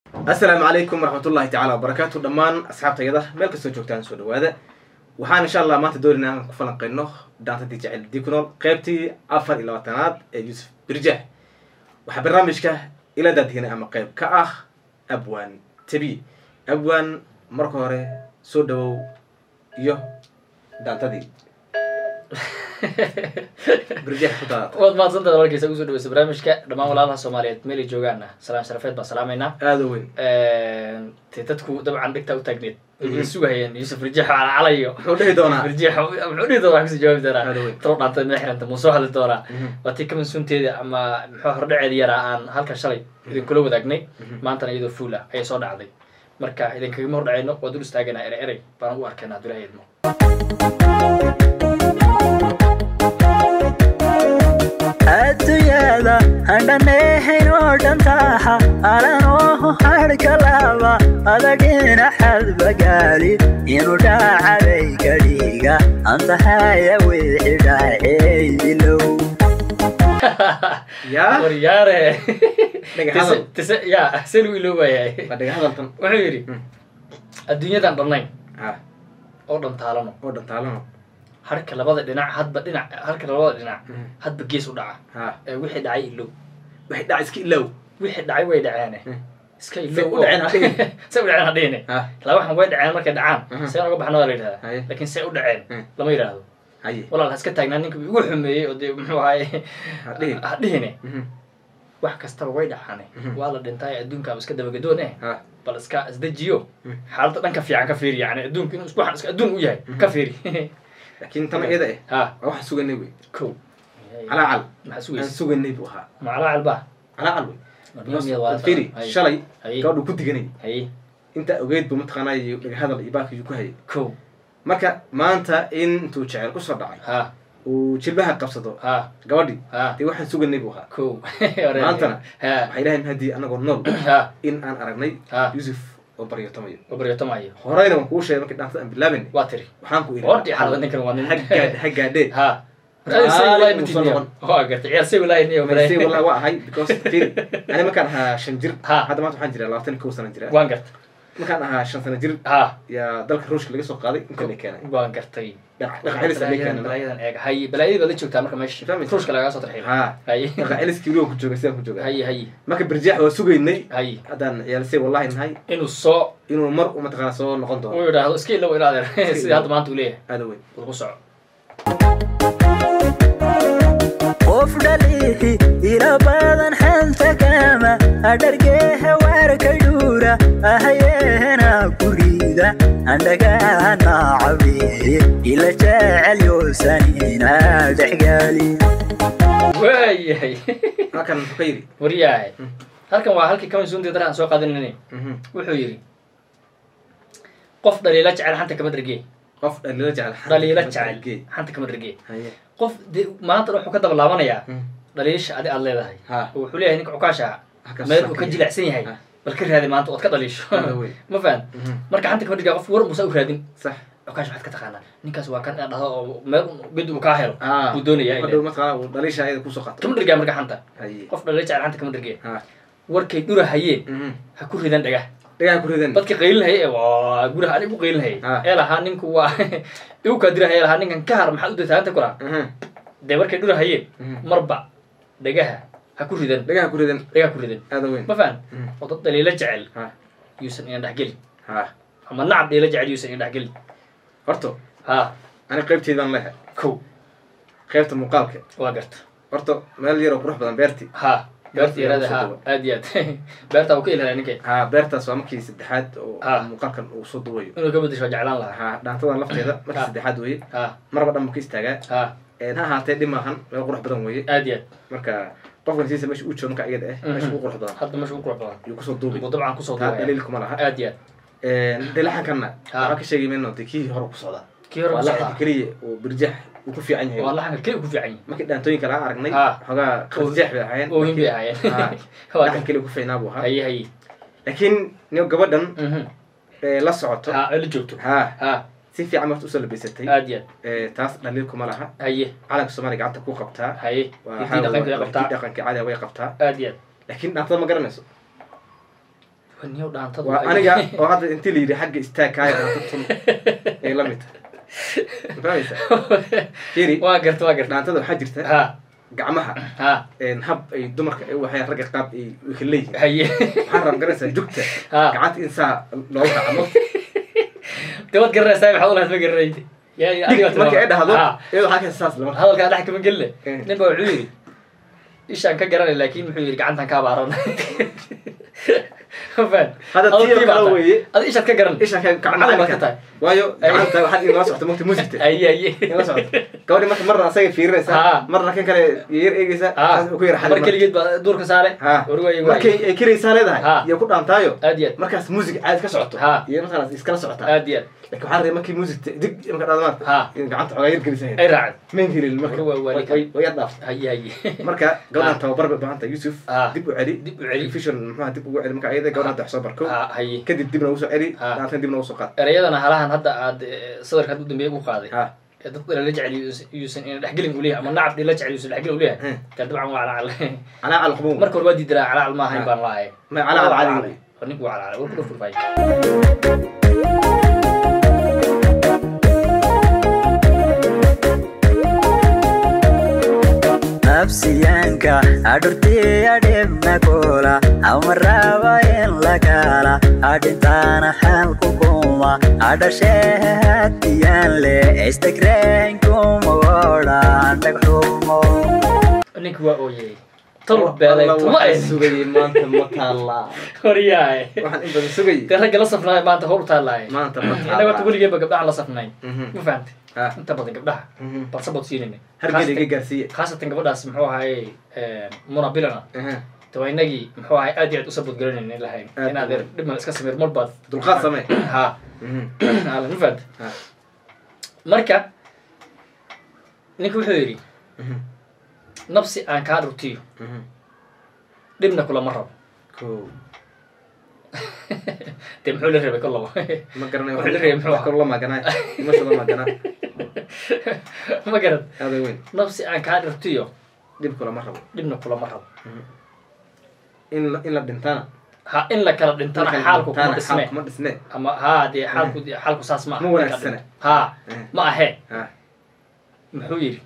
assalaamu calaykum waraxmatullahi tacala wabarakaatu dhammaan asxaabtayada meel kastoo joogtaan soo dhawaada waxaan insha allah maanta doonayna aan ku falanqeyno daantadii jacel dikunool qeybtii afar iyo labaatanaad ee yuusuf birjax waxaa barnaamijka ila daadhignay ama qeyb ka ah abwaan tabi abwaan marka hore soo dhawow iyo daantadii birjax ku daad waad mahadsantahay walaalkiisa ugu soo dhaweysa barnaamijka dhammaan walaalaha soomaaliyeed meelay joogaana salaan sharafeed baan salaamaynaa aada u weyn te dadku dabcan dhigtaa u taagneed way sugahayeen yuusuf rijax calacalayo muxuu dhihi doonaa rijax muxuu dhihi doonaa kasii jawaabi doonaa Aad u weyn. talo dhaantay meel xiranta muu soo hadli doonaa Mhm. waa tii kamansuunteeda ama muxuu hordhaceeda yaraa aan halkan shalay idinkula wadaagnay maantana iyadoo fuul ah ayay soo dhacday marka idinkagama hordhacayno waa dul istaagana erey erey baan ugu arkayna hadduu ilaha idmo adduunyada handhaneehayn oo dhantaaha alanoo hadhkalaba adagina xadbagaali inuu dhaacabay kadhiga antahaya wixi dhaaceydilow yaa waryaare Dhaga tise hadal. tise ya see lagu iloobayahay waa dhaga hadaltan wuxuu yidhi Mm. adduunyadan dhannayn ha oo dhantaalano oo dhantaalano harka labada dhinac hadba dhinac harka labada dhinac Mhm. hadba gees u dhaca ha ee wixii dhacay ilow waxay dhaca iska ilaaw wixii dhacay way dhaceene Mm. iska Say ilow u dhaceen ha dhihin. say u dhaceen ha dhihine ha laba waxan way dhaceen markay dhacaan Mhm. see uga baxna waa la yidhahdaa Haye. laakiin say u dhaceen Mm. lama yidhaahdo haye walaal ha iska taagnaa ninka igu xumeeyey oo dee muxuu ahaye ha dhihin ha dhihine Mhm. wax kastaba way dhacaane Mhm. waa la dhintay adduunkaaba iska dabagedoon eh ha bal iska isdejiyo Mm. xaaladda dhanka fiican ka fiiri yani adduunka inuu isku iska adduun u yahay ka fiiri laakiin tan iyada eh ha waa waxaan suganay wey kow calaacal maxaa aan sugaysa suganay buu ahaa macalaa calba calaacal wey Miyaad waa- firi Haye. shalay Haye. gabadhu ku diganay haye inta ogeyd buu mataqaanaa iyo dhaga hadal iyo baakiyuu ku hayay kow marka maanta in intuu jecel kusoo dhacay ha uu jilbaha qabsado ha gabadhii ha dee waxaan suganay buu ahaa kow Maantana? ha waxay dhahayn haddii anagoo nool ha in aan aragnay ha yuusuf oo baryotamayo oo baryotamayo horeyna waan kuu sheegay markii dhaantada aan bilaabanay waa tiri waxaan ku horti xalada ninkan waa nin haggaad haggaadhee ha Raali muusan noqon. waa gartay ciyaar say walaahi niyo balse wallahi waa ahay because firi ani markaan ahaa shan jir Ha. hadda maanta waxaan jiraa labaatan iyo kow sana jira waan gartay markaan ahaa shan sana jir ha yaa dalka ruushka laga soo qaaday inta la keenay waan gartay Dhac- dhaqa celis la keenay balaayadan eeg haye balaayadii baad la joogtaa marka meesha Fahmaysa? ruushka lagaga soo tarxiil ha haye dhaqa celiskii weliba ku jooga sidaan ku jooga haye haye marka birjaax waa sugaynay haye haddaan ciyaalsay wallahi nahay inuu soo inuu mar u mataqaana soo noqon doono uu yidhaahdo iska ilow ila adeer sidii hadda maanta uu leeyahay aada weyn lagu soco qof dhalihi ila badan xanta kama adhargeeha waarka dhuura ahayeena gurida andhagaana cabihi ila jecel yoosanina dhexgaali waayahay halkan muxuu ka yidhi waryahay Mm. halkan waa halkii kamansuuntii dare aan soo qaadanayna Mhm. wuxuu yidhi qof dhaliila jecel xanta kama dhergee qof dhaliilo jecel xanta dhaliila kama jecel dhergee. xanta kama dhergee haye qof de maanta wuxuu ka daba laabanayaa Mhm. dhaliisha adi aad leedahay ha oo wuxuu leeyahay ninka cukaasha Halkaas meel saa uu ka ka yahay. jilicsan yahay Ah. bal ka raadi maanta ood ka dhaliisho Aada weyn. ma fahan Mhm. marka xanta kama dhergaa qof war musa u raadin sax cukaash waxaad ka taqaanaa ninkaas waa kan inaad dhahdo oo meel ged uu kaa helo Ah. buu doonayaa hadhow ile mataqaana uu dhaliisha ayada kusoo qato kama dhergaa marka xanta haye qof dhaliila jecel xanta kama dhergee ha warkay dhura hayeen Mhm. ha ku ridan dhagah dhagaa ku ridan dadka qaylinhaya ee waa guraha anigu qaylinhayay Ah. ee lahaa ninku waa igu kaadirahay ee lahaa ninkan ka har maxaad u dataanta kula Mhm. dee markay dhura hayeen Mhm. marba dhagaha ha ku ridan dhagaa ku ridan dhagaha ku ridan aada weyn ma fahan Mhm. oo dad dhaliila jecel ha yuusan ina dhexgelin ha ama nacab dhaliila jecel yuusan ina dhexgelin horta ha ani qaybteedaan leehay kow qaybta muuqaalka waa garta horta meel yaroo qurux badan beerti ha beerta yarada Soo ha dhawo. aad iyo aad beerta uu ka ilaalaya ninka ha beertaas waa markii saddexaad oo Ah. muuqaalkan uu soo duwayo inuu ka bedesho waa jeclaan lahaa ha dhaantadan lafteeda markii Ah. saddexaad weeye ha marba dhan buu ka istaagaa ha Een, ha ahaatee dhib maahan meel qurux badan weeye aad iyo aad marka qofkan siisa meesha uu joogo marka iyada ah meesha ugu qurux badan hadda meesha ugu qurux badan yuu kusoo duubay buu dabcan kusoo taa duubaya dhaliil kuma laha aad iyo aad dee laxankanna Ah. waxaa ka sheegay mayno dee kii hore ku socdaa kii hore waa ku laxanka socdaa keliya oo birjax uu ku fiican yahay waa laxanka keli ku fiican yihin markii dhaantooyinka laga aragnay Ah. xoogaa qarjeex bay ahaayeen oohin bay markii- ahaayeen Ah. Waa laxan keliya ku fiicnaa buu ahaa haye haye laakiin nin gabadhan Mhm. ee la socoto ha la joogto ha ha si fiican marta usoo labeysatay aad iyo aad ee, taas dhaliil kuma laha haye calanka soomaaliya gacanta ku qabtaa haye waa intii dhaqanka waa- qabtaa intii dhaqanka caadiga way qabtaa aad iyo aad laakiin dhaantada ma garanayso niyow dhaantadu waa ay- aniga oo hadda intii la yidhi xagga istaag kaaya dhaanta tun ay la mid tahay ma fahmaysaa fiiri waa garta waa garta dhaantada waxaa jirta ha gacmaha ha een, hab ay dumarka ay waxay ragga qaab ay ay ka leeyihiin haye waxaan rab garanaysaa jugta ha gacanta in saa loogu kacmo de waad garanaysaa maxaad ulahayd ma garanaydi Ya- ya- adiga dig marka ay dhahdo Ha. iyadoo waxaa ka saas lama hadalkaa dhex kama gelne Eh. nin baa wuxuu yidhi ishaan ka garanay laakin muxuu yidhi gacantan kaa baaran faan Hadda tii oo kale weeye. ada ishaad ka garan isha ka Macallin baad ka kacma tahay waayo gacanta waxaad inala socota mugta musigta aye aye inala socota gabadhi marka marna asaga Ha. fiirinaysaa marna kan kale yar eegaysaa ha saas ku yar mar xadin keligeed baa duurka saare ha warwaay markay waay ay kiraysaa leedahay Ha. iyo ku dhaantaayo aad iyo aad markaas musig caadi ka socoto Ha. iyo markaas iskala socotaa aad iyo aad laakiin waxaa rabay markii musig dig marka dhada maarta Ha. in gacanta xogaa yar gelisa ay raacad main helin marka Marka waa- waa way ninka. way yar dhaafta haye haye marka gabadhan tababar bay baahan tahay yusuf Ha. dib u celi dib u celi revision muxuha dib ugu celi marka ayada gabadhan wax soo barko ha haye kadib dibna ugu soo celi Ha. daantan dibna ugu soo qaad erayadana halahan hadda aad eh, sadarka hadda u dambeeya u qaaday ha ee dadku la jecel yuusan ina dhexgelin u leeyahay ama nacab la jecel yuusan dhexgelin u leeyahay Hmm. ka dabcan waa calaacal calaa cal qumuum marka hore waa diidanaa calaacal ma ahayn Ha. baan lahay ma calaa cal caadi wey War ninku waa calaacal war ku dhufurfay nafsiyaanka adhurtii adhibna kula amaraba in lagala adhintaana xalku kuma adhashee hadiyaan le istagreenkuma odhan dhagxumo ninku waa ooyey tol beelay Alla, tuma waxaan ay sugayay maanta ma taallaa horyahay waxaan in badan sugayay dee ragga la safnaay maanta hor u taalaay maanta ma innaga horta taallaa weligeeba gabdhahan la safnay Mhm. ma fahamtay Ha. inta badan gabdhaha Mhm. balse bood siinayna hargeyga iga gaarsiiye khaasatan gabadhaas muxuu ahaye muna bilana Aha. de waa inagii muxuu ahay aad iyo aad usabod garanayna lahayn Aad inaad u- dhibman iska samir marbaad dulqaad samee ha Mhm. ala ma fahamtay Ha. marka ninka wuxuu yidhi Mhm. nafsi aan kaa dhurtiyo Mhm. dhibna kulama rabo Kow. dee muxuu la rabay kolaba ma garanay Wuxuu la reebay muxuu wax kaloo la maaganaa imasha la maaganaa ma garad aada weyn nafsi aan kaa dhurtiyo dhib kulama rabo dhibna kulama rabo in la in la dhintana ha in la kala dhintana xaalku kuma xaal dhisme kuma dhisne ama ha dee xaalku xaalku saas ma Ma wanaagsana. ha Eh. ma ahe ha muxuu yidhi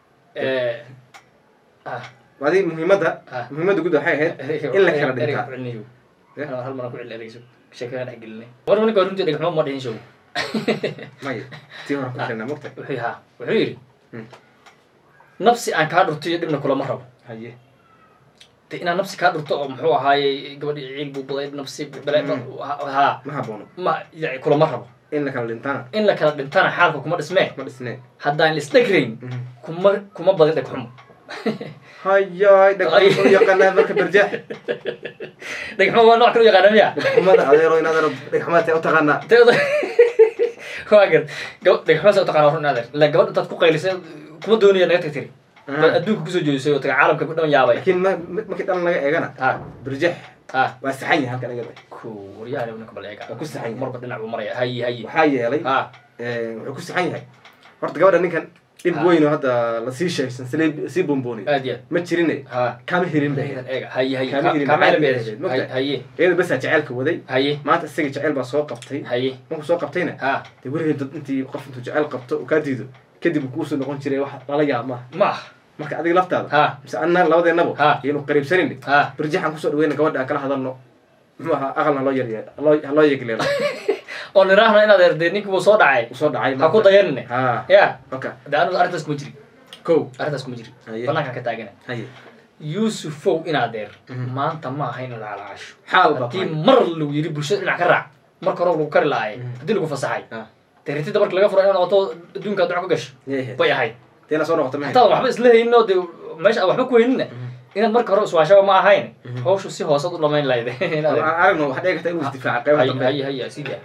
ah adi muhiimadda Ah. muhiimadda guud waxay ahayd in la kala dhintaa Eh? hal mar aan ku celi ereyso sheekada dhex gelinay war ninka runtii dhegxumo ma dhihin show maya tii hore ku xirnaa mogta wuxuu ha wuxuu yidhi Hmm. nafsi aan kaa dhurtiyo dhibna kulama rabo haye de inaad nafsi kaa dhurto oo muxuu ahaayey gabadhii ciil buu baday nafsi bale ha ma haboono ma yani kulama rabo in la kala dhintana in la kala dhintana xaalka kuma dhismee ma dhisne haddaan laisdhegrayn Mhm. kuma kuma badin dhegxumo hayay dhagxumada u yaqaanaa marka barjaax dhegxumo waa nooc kale u yaqaana miya dhagxumada adeero in adeero dhagxumada u taqaanaa teeda waa gar gaba dhegxumo sa u taqaana run adeer ila gabadh intaad ku qaylisay kuma doonaya naga tagtiri baad adduunka kusoo jeedisay oo taga caalamka ku dhan yaabay laakiin ma ma- markii dhalan laga eegana ha barjaax ha waa saxan yahay halkan iyada ku waryahan ninka bal eega Waa ku saxan yahay. marba dhinac buu maraya hayi hayi waxaa yeelay ha eh, wuxuu ku saxan yahay horta gabadha ninkan dhib Ah. weyn oo hadda lasii sheegsan sii sii bombooniy aad iyo ma jirine aad ha kama helin ba Eegan eega hayi hayi Kaama helin kaama maxaa helin helin, beedes mogtahay? haye iyada basaa jaceylka waday haye maanta isaga jaceyl baa soo qabtay haye markuu soo qabtayna ha dee weligeed dad intii qof intuu jaceyl qabto uu kaa diido kadib uu kuusoo noqon jiray wax lala yaab maaha ma ah marka adiga laftaada ha mise anna labadeennabo Ha. iyanu qariibsanayni ha barjaxan kusoo dhaweyna gabadha aan kala hadalno muxuu ahaa aqalna haloo yarye haloo haloo yegleelo oo niraahna inaad erdee ninki wuu soo dhacay uu soo dhacay ha ku dayanine ha ya oka de anigu arrintaas kuma jiri kow arrintaas kuma jiri Haye. banaankaan ka taagana haye yuusufow inaad deer Mhm. maanta ma aha in la calaasho xaal baa haddii tahay. mar lagu yiri bulshada dhinac ka raac marka hore lagu kari lahaay Mhm. haddii lagu fasaxay Ah. dee ritida marka laga furo inaad noqoto adduunka duco ka gasho Yeehe. bay ahayd deena soo noqota ma hataa waxba isla haynin oo dee meesha aan waxba ku hayninna inaad marka hore iswaashaba ma ahayn Mhm. hawshu si hoosad u dhamayn lahayd Inaad- aan aragno waxaa dhici karta inuu isdifaaca qaybaha haye dambe haye haye sidii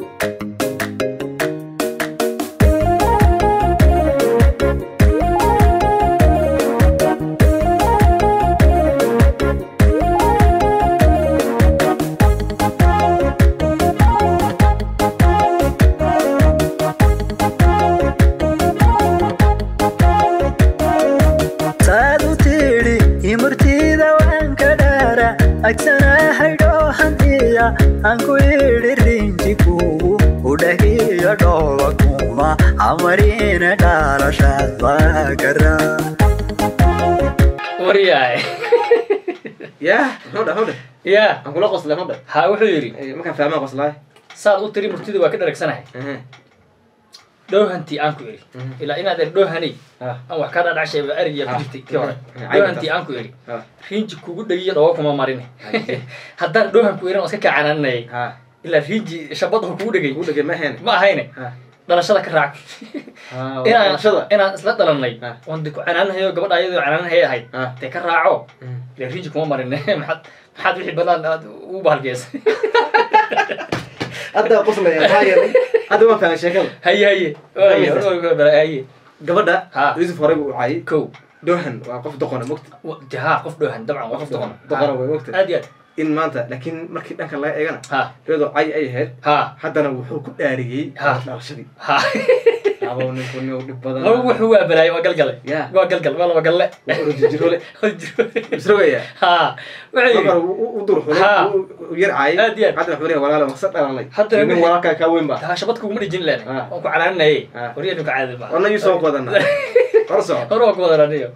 saad u tidhi imurtida waan ka dhaara agsana haydhoo hantiya aan ku idhi rinji kugu udhahiyo dhooba kuma amarina dhalashaad baagara waryahay yaa muxuu dhah muxuu dhah ya aan kula qoslay muxuu dhah ha wuxuu yidhi Eh, markaan fahmaan qoslaay saad u tiri murtida waa ka dharagsanahay Ehe. dhowhantii aan ku idhi Mhm. ilaa inaad er dhowhanay Ah, aan wax ka dhadhacshay erigiya ku Ah. jirtay kii hore Mhm. dhowhantii aan ku idhi ah, riinji kugu dhagiyo dhooba kuma marin Haye. haddaan dhowhan ku irin oo iska kacananayay ah. ilaa riinji shabada kugu dhagay Ugu dhegay ma ahayn ma ahayne Ah. dhalashada ka raac Ah, inaan dhalashada. inaan isla dhalanay Ah. oon de ku canaanahayo gabadha ayadoo canaanahay ahayd Ah. dee ka raaco Mm. ilaa riinji kuma marin maxaad maxaad wixii banaan aad u bahalgeysay hadda qoslaya maxaa yeelay hadda waan fahmay sheekada haye haye haye haye gabadha Ha. yusuf horey buu u caayay kow dohan waa qof doqona mogta wa- de ha qof dhowhan dabcan waa qof doqon doqona way mogta aad iyo aad in maanta laakiin markii dhanka laga eegana ha iyadoo cay ay ahayd ha haddana wuxuu ku dhaariyey Ha. dhalashadii ha abow ninku nin dhib badan laba wuxuu waa balaayay waa galgale Ya. waa galgal waa laba galle waa orojijirole isrogaya ha wuxuu marka yidhi u dur xulay Ha. u yar caayay Aad iyo aad. haddana wuxuu leeyahay walaalo maqsad dhalanay Haddana nin wixii- walaalkaa kaa weyn ba ha shabad kuguma dhijin leen Ha. waan ku canaanayay Ha. wariyanu ka caadi ba ona yusuf ku wadana hor soco hore waa ku wadananiyo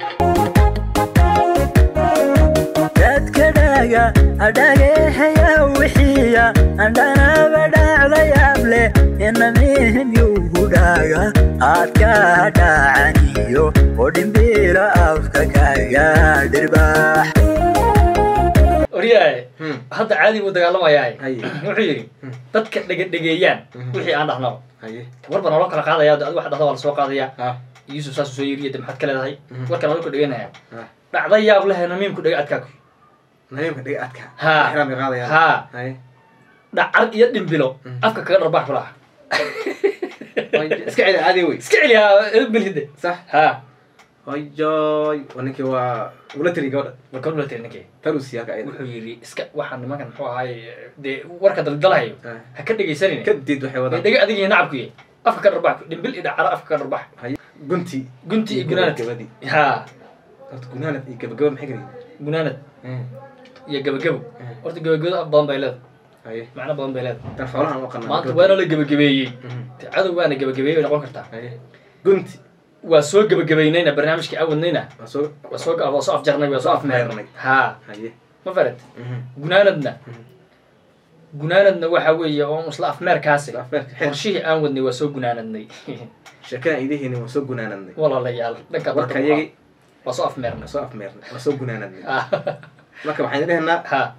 dadka dhaga adhageehaya wixiya andhanaba dhacdayaable inamihin yugu dhaga aad ka dhacaniyo oo dhimbiilo afka kaga dhirbaax wariyaaye Hmm. hadda caadi buu dagaalamayaa Haye. wuxuu yidhi dadka dhegedhegeeyaan Mhm. wixii aan dhahnaba haye warba naloo kala qaadaya adi wax dhahda waa lasoo qaadaya ha yuusuf saasuu soo yiriya de maxaad ka leedahay Mhm. warka naloo ka dheganaya ha dhacda yaab leh namiimku dhega adkaaku namiimka dhiga adka Ha. ixraamka qaadayaan ha haye dhacar iyo dhimbilo Mhm. afka kaga dharbaax ku laha iska celi caadi wey iska celiyaa belhide sax ha ayoy waa ninkii waa ula tiri gabadha warka ula tiri ninkii tarusi halka ayada wuxuu yidhi iska waxaan nimankan muxuu ahaay dee warka daldalahayo Ha. ha ka dhegaysanin kadib waxay ee wadaan dhega adiga iyo nacabku yahay afka ka dharbaax dhimbil iyo dhacaro afka ka dharbaax haye gunti gunti iyo gunaanad gabadii ha horta gunaanad iyo gabagaba maxay kala gunaanad yihiin iyo gabagabo Mhm. horta gabagabada af badan bay leedahay haye macno badan bay leedahay dan xoolahan u qanaa maanta waana la gebagabeeyey Mhm. dee cadow waana gebagabeeyey bay noqon kartaa haye gunti waa soo gebagabeynayna barnaamijkii aan wadnayna waa soo waa soo waa soo afjarnay waa soo afmeernay ha haye ma farat Mhm. gunaanadna Mhm. gunaanadna waxa weeye oo isla afmeerkaasi Isla afmeerka, xil. qorshihii aan wadnay waa soo gunaanadnay sheekada idihiini waa soo gunaanadnay walaalayaal dhanka marka barka iyagi waa soo afmeernay waa soo afmeernay waa soo gunaanadnay Ah, marka waxaan dhahaynaa ha